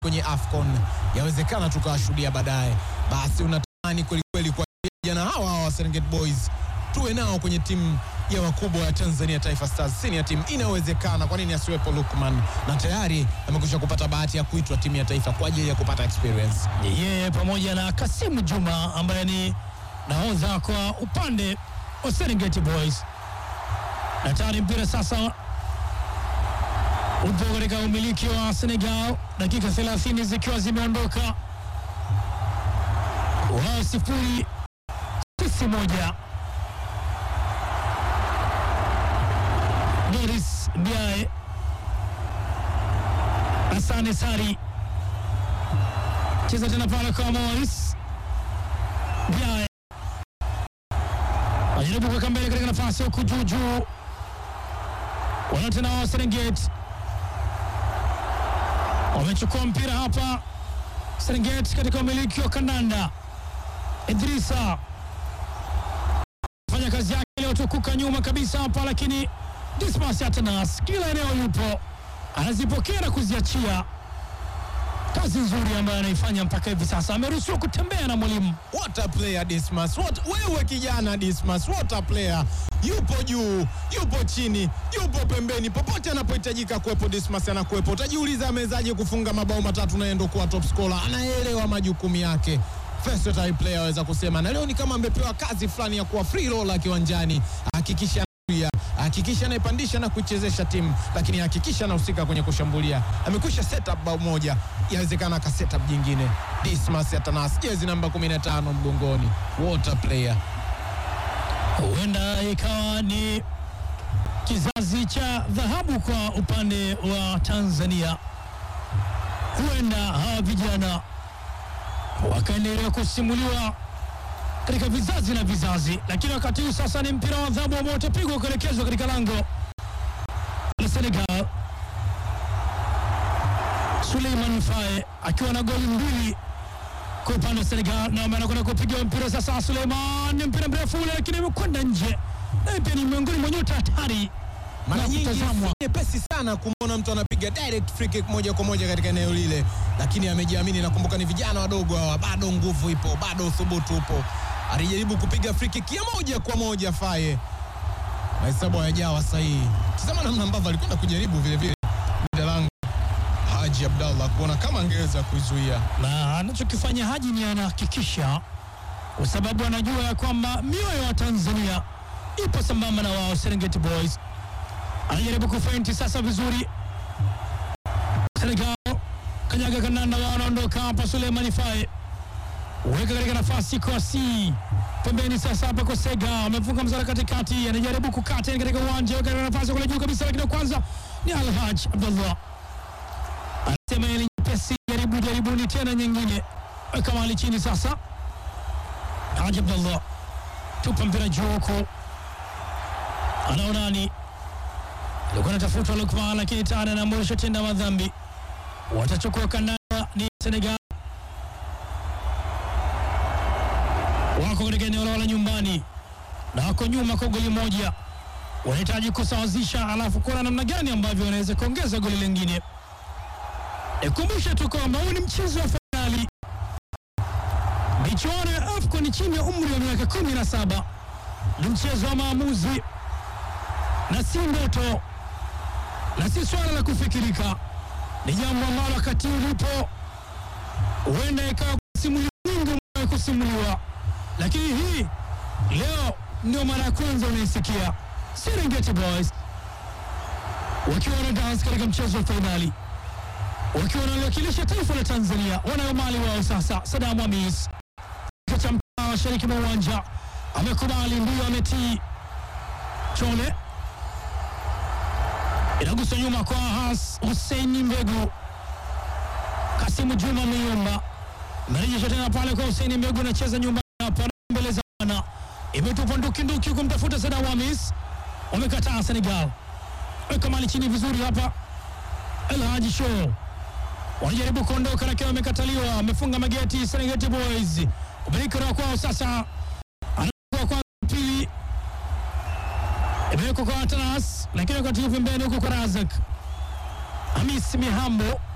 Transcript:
kwenye AFCON, yawezekana tukawashuhudia baadaye. Basi unatamani kwelikweli kwa vijana hawa hawa wa Serengeti Boys tuwe nao kwenye timu ya wakubwa ya Tanzania Taifa Stars senior team. Inawezekana, kwa nini asiwepo Lukman? Na tayari amekwisha kupata bahati ya kuitwa timu ya taifa kwa ajili ya kupata experience. yeye pamoja na Kasimu Juma ambaye ni nahodha kwa upande wa Serengeti Boys. Na tayari mpira sasa upo katika umiliki wa Senegal, dakika 30 zikiwa zimeondoka, wao sifuri sisi moja. Doris Ndiaye, Asane Sari cheza tena pale kwa Morris Ndiaye ajaribu kuweka mbele katika nafasi huku juu juu, wana tena wa Serengeti wamechukua mpira hapa. Serengeti katika umiliki wa kandanda, Idrisa fanya kazi yake iliyotukuka nyuma kabisa hapa, lakini Dismas Atanas kila eneo yupo, anazipokea na kuziachia. Kazi nzuri ambayo anaifanya mpaka hivi sasa, ameruhusiwa kutembea na mwalimu What a player Dismas. What, wewe kijana Dismas, what a player. Yupo juu, yupo chini, yupo pembeni, popote anapohitajika kuwepo Dismas anakuwepo. Utajiuliza amewezaje kufunga mabao matatu na yeye ndo kuwa top scorer. Anaelewa majukumu yake. Versatile player aweza kusema, na leo ni kama amepewa kazi fulani ya kuwa free roller kiwanjani, hakikisha anazuia, hakikisha anaipandisha na kuichezesha timu, lakini hakikisha anahusika kwenye kushambulia. Amekwisha set up bao moja, yawezekana aka set up jingine. Dismas Atanas, jezi namba 15 mgongoni. What a player. huenda ikawa ni kizazi cha dhahabu kwa upande wa Tanzania. Huenda hawa vijana wakaendelea kusimuliwa katika vizazi na vizazi, lakini wakati huu sasa ni mpira wa adhabu ambao utapigwa kuelekezwa katika lango la Senegal. Suleiman Faye akiwa na goli mbili kwa upande wa Senegal na ambaye anakwenda kupiga mpira sasa. Suleiman ni mpira mrefu ule, lakini imekwenda nje, naye pia ni miongoni mwa nyota hatari Mara na nyingi kutazamwa. si nyepesi sana kumwona mtu anapiga direct free kick moja kwa moja katika eneo lile, lakini amejiamini. Nakumbuka ni vijana wadogo hawa, bado nguvu ipo, bado uthubutu upo. Alijaribu kupiga free kick ya moja kwa moja Faye, mahesabu hayajawa sahihi. Tazama namna ambavyo alikwenda kujaribu vile vile mlinda lango Haji Abdallah kuona kama angeweza kuizuia. na anachokifanya Haji ni anahakikisha, kwa sababu anajua ya kwamba mioyo ya Tanzania ipo sambamba na wao. Serengeti Boys anajaribu kufeinti sasa vizuri. Senegal kanyaga kandanda, wao wanaondoka hapa. Suleiman Faye weka katika nafasi kwa C pembeni, sasa hapa kwa Sega amefunga mzara katikati, anajaribu kukata katika uwanja, weka katika nafasi kule juu kabisa, lakini kwanza ni Alhaj Abdallah anasema ile nyepesi, jaribu jaribuni tena nyingine, weka mali chini sasa. Haji Abdallah tupa mpira juu huko, anaonani alikuwa anatafuta Lukman, lakini tayari anaamrisha tenda madhambi. Watachukua kandanda ni Senegal, wako katika eneo lao la nyumbani na wako nyuma kwa goli moja, wanahitaji kusawazisha, alafu kuona namna gani ambavyo wanaweza kuongeza goli lingine. Nikumbushe tu kwamba huu ni mchezo wa fainali michuano ya AFCON chini ya umri wa miaka kumi na saba. Ni mchezo wa maamuzi na si ndoto na si swala la kufikirika, ni jambo ambalo wakati ulipo huenda ikawa simulizi nyingi umewahi kusimuliwa, lakini hii leo ndio mara ya kwanza unaisikia Serengeti Boys wakiwa wana dance katika mchezo wa fainali wakiwa wanaliwakilisha taifa la Tanzania. Wanayo mali wao sasa. Sadamu Hamis cha mtaa mashariki mwa uwanja amekubali, ndio ametii. Chole inagusa nyuma kwa Has Hussein Mbegu. Kasimu Juma ameiomba, imerejesha tena pale kwa Hussein Mbegu, anacheza nyumbani hapa mbele za wana, imetupwa ndukinduki kumtafuta Sadamu Hamis, wamekataa Senegal. Weka mali chini vizuri hapa, El Haji Show wanajaribu kuondoka lakini wamekataliwa. Wamefunga mageti Serengeti Boys, umiliki wa kwao sasa, anakuwa kwa pili, imewekwa kwa Atanas, lakini wakati huu pembeni huko kwa Razak Hamis Mihambo